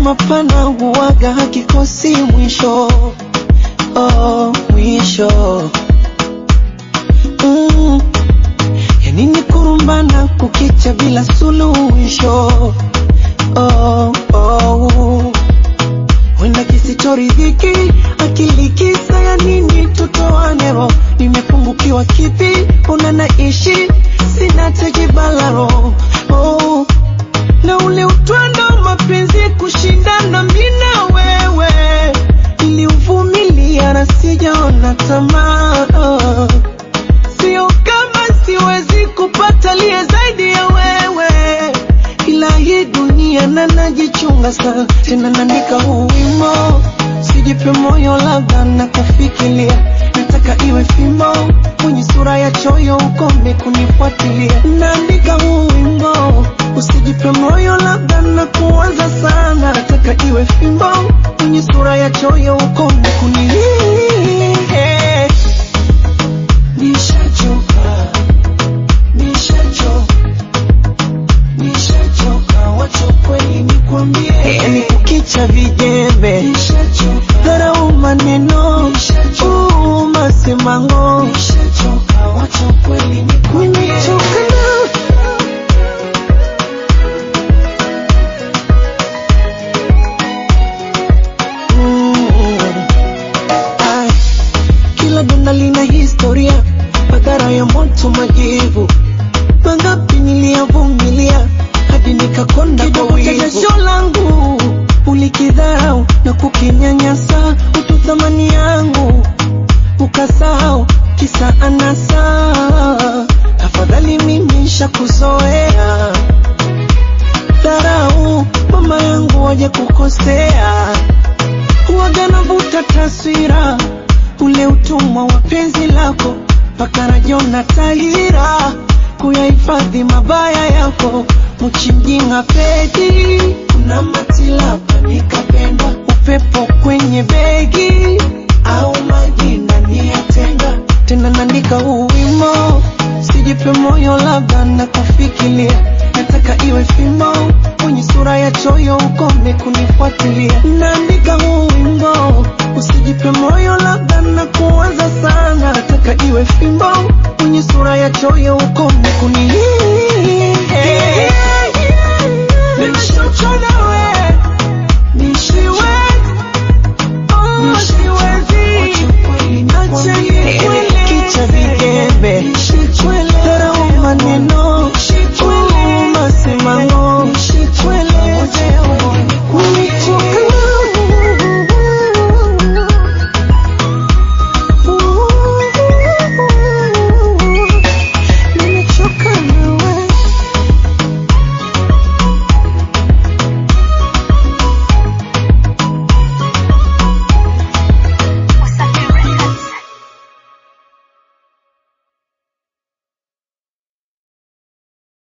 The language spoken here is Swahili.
mapana huwaga hakikosi mwisho oh, mwisho mm. yanini kurumbana kukicha bila suluhisho oh, oh. wenda kisichoridhiki akili kisa ya nini tutoanero nimepungukiwa kipi una naishi sina tekibalaro oh. na ule utwando mapenzi kushindana mina wewe niliuvumilia na sijaona tamaa oh. sio kama siwezi kupata liye zaidi ya wewe ila hii dunia na najichunga sana tena naandika huu wimo sijipe moyo labda na kufikiria nataka iwe fimo mwenye sura ya choyo ukome kunifuatilia naandika huu wimbo usijipe moyo labda na kuanza sana nataka iwe fimbo mwenye sura ya choyo ukome kunilia nishachoka nishachoka nishachoka wacha kweli nikwambie yani kukicha vijembe dharau maneno uu, masemango nishachoka wacha kweli nikwambie nimechoka na Mm. Ai, kila donda lina historia madhara ya moto majivu mangapi niliyavumilia hadi nikakonda kwa wivu jasho langu ulikidharau na kukinyanyasa utu thamani yangu ukasahau kisa anasa afadhali mimi shakuzoea dharau mama yangu waje kukosea huwaga navuta taswira ule utumwa wa penzi lako mpaka najiona tahira kuyahifadhi mabaya yako mchimjinga pedi kuna matilapa nikapenda upepo kwenye begi